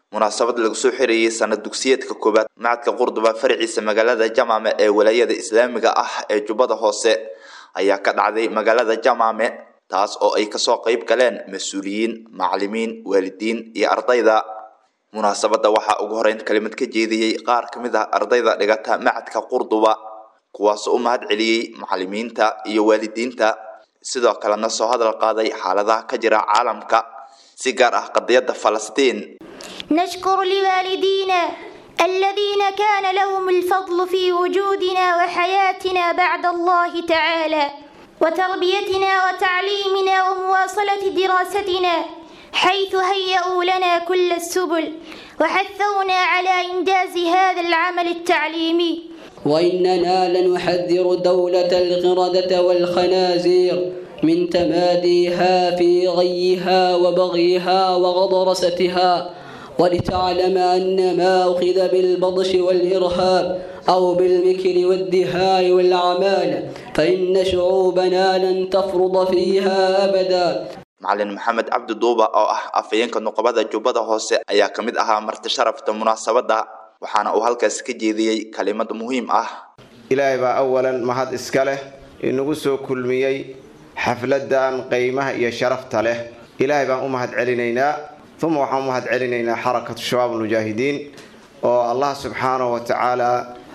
munaasabad lagu soo xirayay sanad dugsiyeedka koowaad macadka qurduba faraciisa magaalada jamaame ee walaayada islaamiga ah ee jubbada hoose ayaa ka dhacday magaalada jamaame taas oo ay kasoo qayb galeen mas-uuliyiin macalimiin waalidiin iyo ardayda munaasabadda waxaa ugu horeyn kelimad ka jeediyey qaar ka mid ah ardayda dhigata macadka qurduba kuwaasoo u mahad celiyey macalimiinta iyo waalidiinta sidoo kalena soo hadal qaaday xaaladaha ka jira caalamka si gaar ah qadiyadda falastiin نشكر لوالدينا الذين كان لهم الفضل في وجودنا وحياتنا بعد الله تعالى وتربيتنا وتعليمنا ومواصلة دراستنا حيث هيئوا لنا كل السبل وحثونا على إنجاز هذا العمل التعليمي وإننا لنحذر دولة القردة والخنازير من تماديها في غيها وبغيها وغضرستها ولتعلم أن ما أخذ بالبطش والإرهاب أو بالمكر والدهاء والعمالة فإن شعوبنا لن تفرض فيها أبدا macalin maxamed cabdi duuba oo ah afhayeenka nuqabada jubbada hoose ayaa ka mid ahaa marti sharafta munaasabadda waxaana uu halkaas ka jeediyey kalimad muhiim ah ilaahay baa awalan mahad iska leh inagu soo kulmiyey xafladan qiimaha iyo sharafta leh ilaahay baan u mahad celinaynaa uma waxaan u mahad celinaynaa xarakatu shabaab almujaahidiin oo allah subxaanahu wa tacaala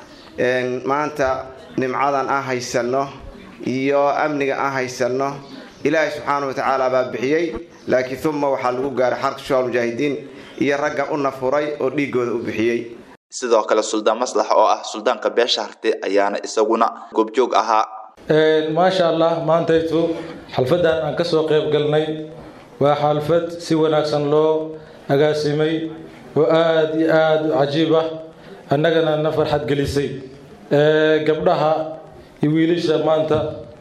maanta nimcadan aan haysanno iyo amniga aan haysanno ilaahay subxaanahu wa tacaala baa bixiyey laakiin uma waxaa lagu gaaray xarakatu shabaab almujaahidiin iyo ragga u nafuray oo dhiigooda u bixiyey sidoo kale suldaan maslax oo ah suldaanka beesha harte ayaana isaguna goobjoog ahaa maasha allah maantaytu xalfadan aan kasoo qayb galnay waa xalfad si wanaagsan loo agaasimay oo aada iyo aada u cajiib ah annagana na farxad gelisay gabdhaha iyo wiilasha maanta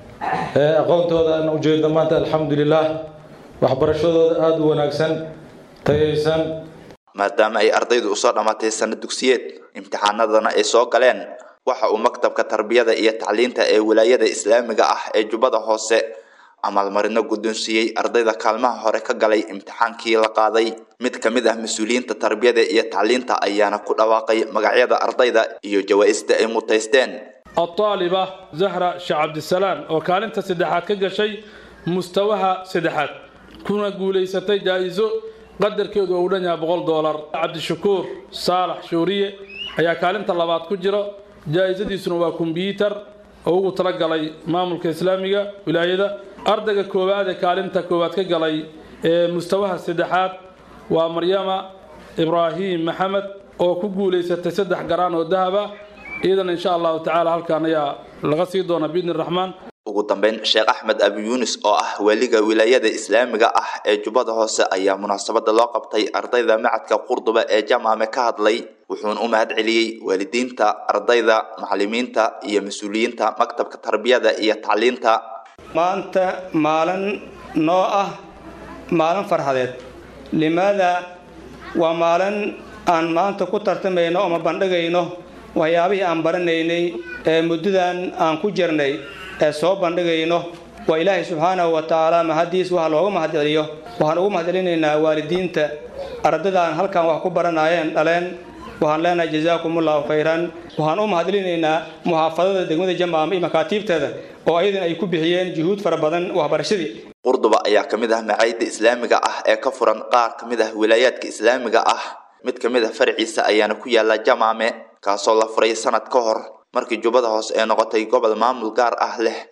aqoontooda aan ujeedno maanta alxamdulilah waxbarashadooda aada u wanaagsan tayaysan maadaama ay ardaydu usoo dhammaatay sanad dugsiyeed imtixaanadana ay soo galeen waxa uu maktabka tarbiyada iyo tacliinta ee wilaayada islaamiga ah ee jubbada hoose amaalmarino guddoonsiiyey ardayda kaalmaha hore ka galay imtixaankii la qaaday mid ka mid ah mas-uuliyiinta tarbiyada iyo tacliinta ayaana ku dhawaaqay magacyada ardayda iyo jawaa-ista ay mutaysteen الطالبة زهرة شاه عبد السلام وكالنت سدحات كجشي مستواها سدحات كنا قوليستي جائزو قدر كيدو أولانيا بغول دولار عبد الشكور صالح شورية ayaa kaalinta labaad ku jiro jaa-isadiisuna waa kombyuutar oo ugu talagalay maamulka islaamiga wilaayada ardayga koowaad ee kaalinta koowaad ka galay ee mustawaha saddexaad waa maryama ibraahim maxamed oo ku guulaysatay saddex garaan oo dahaba iyadana insha allahu tacaala halkaan ayaa laga sii doona biidni raxmaan ugu dambeyn sheekh axmed abi yuunus oo ah weliga wilaayada islaamiga ah ee jubbada hoose ayaa munaasabada loo qabtay ardayda macadka qurduba ee jamaame ka hadlay wuxuuna u mahad celiyey waalidiinta ardayda macalimiinta iyo mas-uuliyiinta maktabka tarbiyada iyo tacliinta maanta maalin noo ah maalin farxadeed limaada waa maalin aan maanta ku tartamayno ama bandhigayno waxyaabihii aan baranaynay ee muddadan aan ku jirnay ee soo bandhigayno waa ilaahay subxaanahu wa tacaala mahadiis waxa looga mahadceliyo waxaan ugu mahadcelinaynaa waalidiinta ardadaan halkan wax ku baranaayeen dhaleen waxaan leenahay jazaakumullahu khayran waxaan u mahadcelinaynaa muxaafadada degmada jamaama iyo makaatiibteeda oo ayadan ay ku bixiyeen juhuud fara badan waxbarashadii qurduba ayaa ka mid ah macaayidda islaamiga ah ee ka furan qaar ka mid ah wilaayaadka islaamiga ah mid ka mid ah farciisa ayaana ku yaala jamaame kaasoo la furay sanad ka hor markii jubbada hoose ee noqotay gobol maamul gaar ah leh